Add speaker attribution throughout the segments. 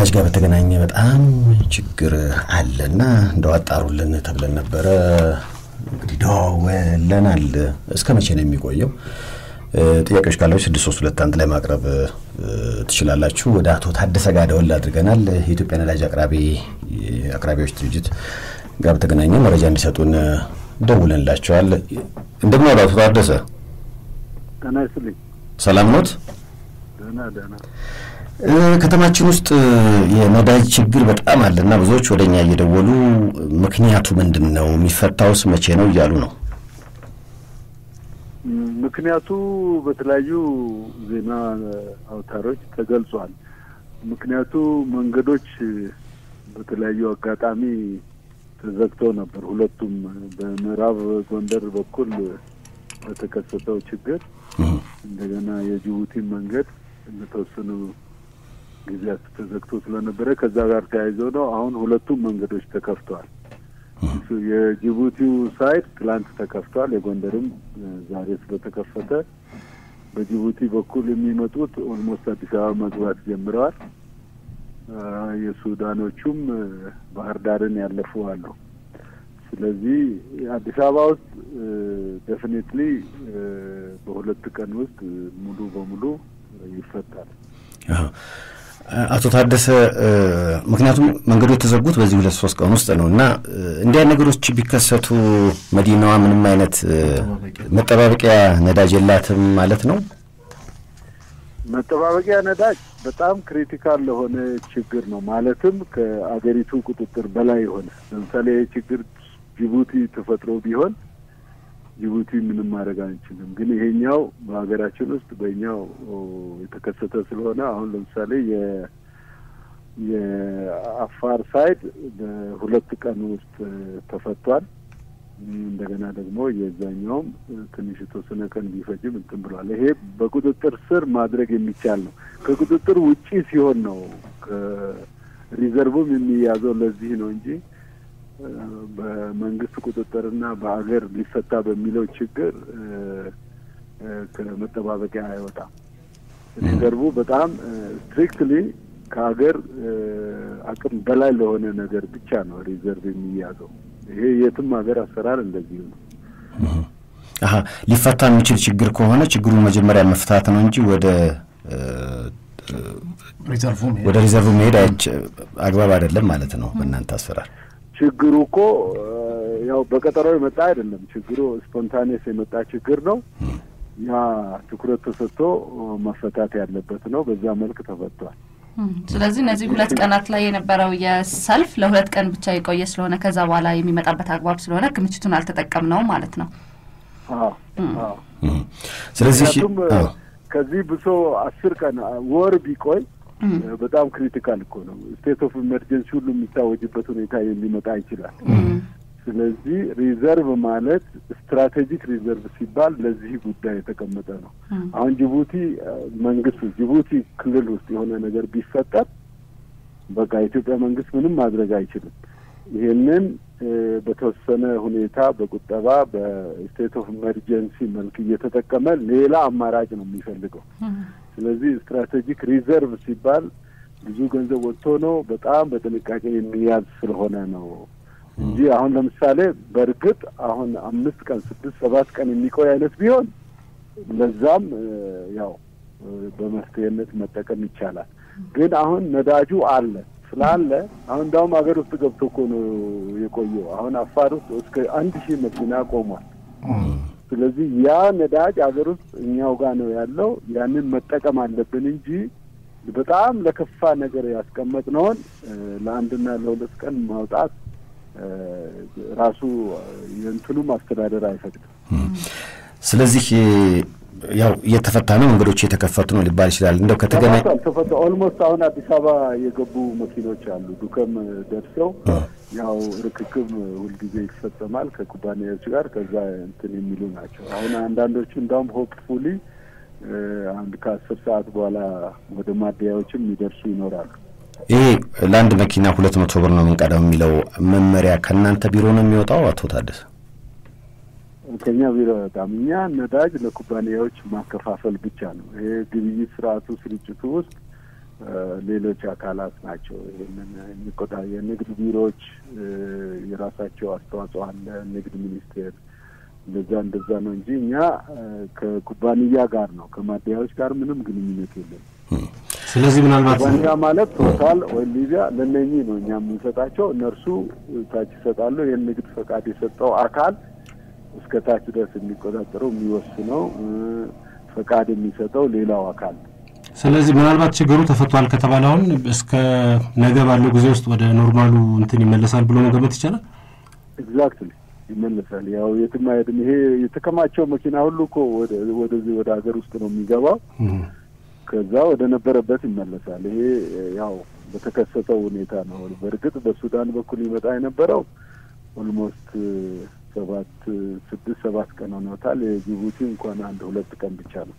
Speaker 1: ከነዳጅ ጋር በተገናኘ በጣም ችግር አለ እና እንደው አጣሩልን ተብለን ነበረ። እንግዲህ ደዋውለናል። እስከ መቼ ነው የሚቆየው? ጥያቄዎች ካላችሁ ስድስት ሶስት ሁለት አንድ ላይ ማቅረብ ትችላላችሁ። ወደ አቶ ታደሰ ጋር ደወል አድርገናል። የኢትዮጵያ ነዳጅ አቅራቢ አቅራቢዎች ድርጅት ጋር በተገናኘ መረጃ እንዲሰጡን ደውለንላቸዋል። እንደምን ዋሉ አቶ ታደሰ?
Speaker 2: ጤና ይስጥልኝ።
Speaker 1: ሰላም ኖት?
Speaker 2: ደህና ደህና።
Speaker 1: ከተማችን ውስጥ የነዳጅ ችግር በጣም አለና ብዙዎች ወደ እኛ እየደወሉ ምክንያቱ ምንድን ነው የሚፈታውስ መቼ ነው እያሉ ነው።
Speaker 2: ምክንያቱ በተለያዩ ዜና አውታሮች ተገልጿል። ምክንያቱ መንገዶች በተለያዩ አጋጣሚ ተዘግተው ነበር። ሁለቱም በምዕራብ ጎንደር በኩል በተከሰተው ችግር እንደገና የጅቡቲ መንገድ ለተወሰኑ ጊዜያት ተዘግቶ ስለነበረ ከዛ ጋር ተያይዞ ነው አሁን ሁለቱም መንገዶች ተከፍተዋል። የጅቡቲው ሳይድ ትላንት ተከፍቷል። የጎንደርም ዛሬ ስለተከፈተ በጅቡቲ በኩል የሚመጡት ኦልሞስት አዲስ አበባ መግባት ጀምረዋል። የሱዳኖቹም ባህር ዳርን ያለፉ አሉ። ስለዚህ አዲስ አበባ ውስጥ ዴፊኔትሊ በሁለት ቀን ውስጥ ሙሉ በሙሉ ይፈታል።
Speaker 1: አቶ ታደሰ ምክንያቱም መንገዱ የተዘጉት በዚህ ሁለት ሶስት ቀን ውስጥ ነው እና እንዲያ ነገሮች ቢከሰቱ መዲናዋ ምንም አይነት መጠባበቂያ ነዳጅ የላትም ማለት ነው።
Speaker 2: መጠባበቂያ ነዳጅ በጣም ክሪቲካል ለሆነ ችግር ነው። ማለትም ከአገሪቱ ቁጥጥር በላይ የሆነ ለምሳሌ ችግር ጅቡቲ ተፈጥሮ ቢሆን ጅቡቲ ምንም ማድረግ አንችልም። ግን ይሄኛው በሀገራችን ውስጥ በኛው የተከሰተ ስለሆነ አሁን ለምሳሌ የአፋር ሳይድ በሁለት ቀን ውስጥ ተፈቷል። እንደገና ደግሞ የዛኛውም ትንሽ የተወሰነ ቀን ቢፈጅም እንትን ብሏል። ይሄ በቁጥጥር ስር ማድረግ የሚቻል ነው። ከቁጥጥር ውጪ ሲሆን ነው ከሪዘርቭም የሚያዘው ለዚህ ነው እንጂ በመንግስት ቁጥጥርና በአገር ሊፈታ በሚለው ችግር ከመጠባበቂያ አይወጣም። ሪዘርቡ በጣም ስትሪክትሊ ከሀገር አቅም በላይ ለሆነ ነገር ብቻ ነው ሪዘርቭ የሚያዘው። ይሄ የትም ሀገር አሰራር እንደዚሁ ነው።
Speaker 1: አሀ ሊፈታ የሚችል ችግር ከሆነ ችግሩን መጀመሪያ መፍታት ነው እንጂ ወደ ወደ ሪዘርቭ መሄድ አግባብ አይደለም ማለት ነው በእናንተ አሰራር።
Speaker 2: ችግሩ እኮ ያው በቀጠሮ የመጣ አይደለም። ችግሩ ስፖንታኔስ የመጣ ችግር ነው። ያ ትኩረት ተሰጥቶ መፈታት ያለበት ነው። በዛ መልክ ተፈቷል።
Speaker 3: ስለዚህ እነዚህ ሁለት ቀናት ላይ የነበረው የሰልፍ ለሁለት ቀን ብቻ የቆየ ስለሆነ ከዛ በኋላ የሚመጣበት አግባብ ስለሆነ ክምችቱን አልተጠቀምነውም ማለት ነው።
Speaker 1: ስለዚህ
Speaker 2: ከዚህ ብሶ አስር ቀን ወር ቢቆይ በጣም ክሪቲካል እኮ ነው። ስቴት ኦፍ ኢመርጀንሲ ሁሉ የሚታወጅበት ሁኔታ የሚመጣ ይችላል። ስለዚህ ሪዘርቭ ማለት ስትራቴጂክ ሪዘርቭ ሲባል ለዚህ ጉዳይ የተቀመጠ ነው። አሁን ጅቡቲ መንግስት ጅቡቲ ክልል ውስጥ የሆነ ነገር ቢፈጠር በቃ የኢትዮጵያ መንግስት ምንም ማድረግ አይችልም። ይሄንን በተወሰነ ሁኔታ በቁጠባ በስቴት ኦፍ ኢመርጀንሲ መልክ እየተጠቀመ ሌላ አማራጭ ነው የሚፈልገው። ስለዚህ ስትራቴጂክ ሪዘርቭ ሲባል ብዙ ገንዘብ ወጥቶ ነው በጣም በጥንቃቄ የሚያዝ ስለሆነ ነው እንጂ አሁን ለምሳሌ በእርግጥ አሁን አምስት ቀን ስድስት ሰባት ቀን የሚቆይ አይነት ቢሆን ለዛም ያው በመፍትሄነት መጠቀም ይቻላል። ግን አሁን ነዳጁ አለ ስላለ አሁን እንዳውም ሀገር ውስጥ ገብቶ እኮ ነው የቆየው። አሁን አፋር ውስጥ እስከ አንድ ሺህ መኪና ቆሟል። ስለዚህ ያ ነዳጅ ሀገር ውስጥ እኛው ጋር ነው ያለው። ያንን መጠቀም አለብን እንጂ በጣም ለከፋ ነገር ያስቀመጥነውን ለአንድና ለሁለት ቀን ማውጣት ራሱ የእንትኑም አስተዳደር አይፈቅድም።
Speaker 1: ስለዚህ ያው እየተፈታ ነው፣ መንገዶች እየተከፈቱ ነው ሊባል ይችላል። እንደው ከተገናኝ
Speaker 2: ተፈታ ኦልሞስት አሁን አዲስ አበባ የገቡ መኪኖች አሉ ዱከም ደርሰው ያው ርክክብ ሁልጊዜ ይፈጸማል ከኩባንያዎች ጋር ከዛ እንትን የሚሉ ናቸው። አሁን አንዳንዶቹ እንዳውም ሆፕፉሊ አንድ ከአስር ሰዓት በኋላ ወደ ማደያዎችም የሚደርሱ ይኖራሉ።
Speaker 1: ይሄ ለአንድ መኪና ሁለት መቶ ብር ነው የምንቀዳው የሚለው መመሪያ ከእናንተ ቢሮ ነው የሚወጣው አቶ ታደሰ?
Speaker 2: ከኛ ቢሮ በጣም እኛ ነዳጅ ለኩባንያዎች ማከፋፈል ብቻ ነው። ይሄ ግብይት ስርዓቱ ስርጭቱ ውስጥ ሌሎች አካላት ናቸው ይህንን የሚቆጣ የንግድ ቢሮዎች የራሳቸው አስተዋጽኦ አለ። ንግድ ሚኒስቴር እንደዛ እንደዛ ነው እንጂ እኛ ከኩባንያ ጋር ነው ከማደያዎች ጋር ምንም ግንኙነት የለም።
Speaker 4: ስለዚህ ምናልባት
Speaker 2: ኩባንያ ማለት ቶታል ወይም ሊቢያ ለእነኚህ ነው እኛ የምንሰጣቸው። እነርሱ ታች ይሰጣሉ። ይህን ንግድ ፈቃድ የሰጠው አካል እስከ ታች ድረስ የሚቆጣጠረው የሚወስነው ፈቃድ የሚሰጠው ሌላው አካል ነው።
Speaker 4: ስለዚህ ምናልባት ችግሩ ተፈቷል ከተባለ አሁን እስከ ነገ ባለው ጊዜ ውስጥ ወደ ኖርማሉ እንትን ይመለሳል ብሎ መገመት ይቻላል።
Speaker 2: ኤግዛክትሊ ይመለሳል። ያው የትም አይሄድም። ይሄ የተከማቸው መኪና ሁሉ እኮ ወደዚህ ወደ ሀገር ውስጥ ነው የሚገባው። ከዛ ወደ ነበረበት ይመለሳል። ይሄ ያው በተከሰተው ሁኔታ ነው። በእርግጥ በሱዳን በኩል ይመጣ የነበረው ኦልሞስት ሰባት ስድስት ሰባት ቀን ሆኖታል። የጅቡቲ እንኳን አንድ ሁለት ቀን ብቻ ነው።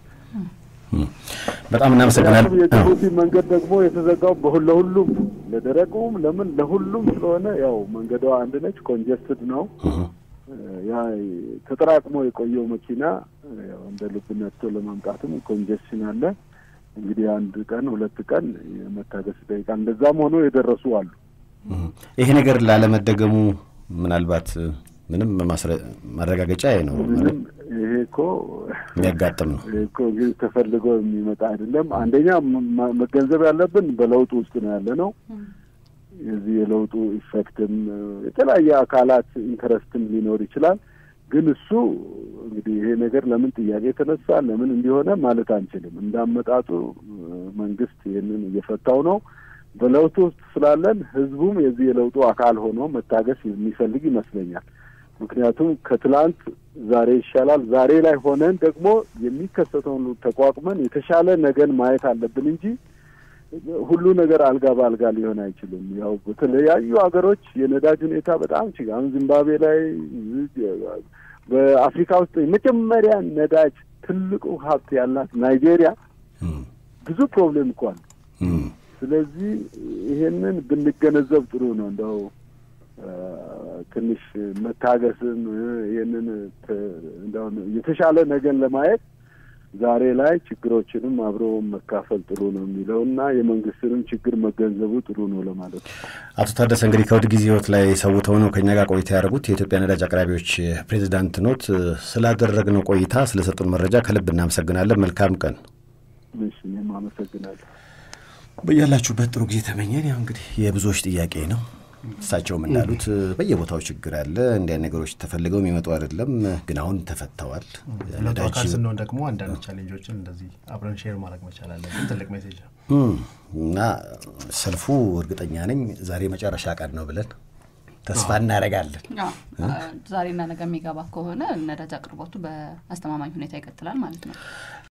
Speaker 1: በጣም እናመሰግናለን።
Speaker 2: የጅቡቲ መንገድ ደግሞ የተዘጋው ለሁሉም ለደረቁም ለምን ለሁሉም ስለሆነ ያው መንገዷ አንድ ነች። ኮንጀስትድ ነው። ያ ተጠራቅሞ የቆየው መኪና ያው እንደ ልብ ነድቶ ለማምጣትም ኮንጀስሽን አለ። እንግዲህ አንድ ቀን ሁለት ቀን የመታገስ ይጠይቃል። እንደዛም ሆኖ የደረሱ አሉ።
Speaker 1: ይሄ ነገር ላለመደገሙ ምናልባት ምንም ማረጋገጫ አይኖርም።
Speaker 2: ምንም ይሄ እኮ
Speaker 1: የሚያጋጥም ነው።
Speaker 2: ይሄ እኮ እንግዲህ ተፈልጎ የሚመጣ አይደለም። አንደኛ መገንዘብ ያለብን በለውጡ ውስጥ ነው ያለ ነው። የዚህ የለውጡ ኢፌክትም የተለያየ አካላት ኢንተረስትም ሊኖር ይችላል። ግን እሱ እንግዲህ ይሄ ነገር ለምን ጥያቄ የተነሳ ለምን እንዲሆነ ማለት አንችልም። እንዳመጣጡ መንግስት ይህንን እየፈታው ነው። በለውጡ ውስጥ ስላለን ህዝቡም የዚህ የለውጡ አካል ሆኖ መታገስ የሚፈልግ ይመስለኛል። ምክንያቱም ከትላንት ዛሬ ይሻላል። ዛሬ ላይ ሆነን ደግሞ የሚከሰተውን ተቋቁመን የተሻለ ነገን ማየት አለብን እንጂ ሁሉ ነገር አልጋ በአልጋ ሊሆን አይችልም። ያው በተለያዩ ሀገሮች የነዳጅ ሁኔታ በጣም ችግር አሁን ዚምባብዌ ላይ በአፍሪካ ውስጥ የመጀመሪያ ነዳጅ ትልቁ ሀብት ያላት ናይጄሪያ ብዙ ፕሮብሌም እኮ አለ። ስለዚህ ይሄንን ብንገነዘብ ጥሩ ነው። እንደው ትንሽ መታገስም ይህንን እንደው የተሻለ ነገን ለማየት ዛሬ ላይ ችግሮችንም አብሮ መካፈል ጥሩ ነው የሚለው እና የመንግስትንም ችግር መገንዘቡ ጥሩ ነው ለማለት ነው።
Speaker 1: አቶ ታደሰ እንግዲህ ከውድ ጊዜ ህይወት ላይ ሰውተው ነው ከእኛ ጋር ቆይታ ያደረጉት የኢትዮጵያ ነዳጅ አቅራቢዎች ፕሬዚዳንት ኖት። ስላደረግነው ቆይታ ስለሰጡን መረጃ ከልብ እናመሰግናለን። መልካም ቀን።
Speaker 2: እሺ፣ እኔም አመሰግናለሁ።
Speaker 1: በያላችሁበት ጥሩ ጊዜ ተመኘን። ያው እንግዲህ የብዙዎች ጥያቄ ነው። እሳቸውም እንዳሉት በየቦታው ችግር አለ። እንዲህ አይነት ነገሮች ተፈልገው የሚመጡ አይደለም፣ ግን አሁን ተፈተዋል።
Speaker 5: ለቱ አካል ስንሆን ደግሞ አንዳንድ ቻሌንጆችን እንደዚህ አብረን ሼር ማድረግ መቻል አለብን። ትልቅ ሜሴጅ ነው
Speaker 1: እና ሰልፉ እርግጠኛ ነኝ ዛሬ መጨረሻ ቀን ነው ብለን ተስፋ እናደርጋለን።
Speaker 3: ዛሬና ነገ የሚገባ ከሆነ ነዳጅ አቅርቦቱ በአስተማማኝ ሁኔታ ይቀጥላል ማለት ነው።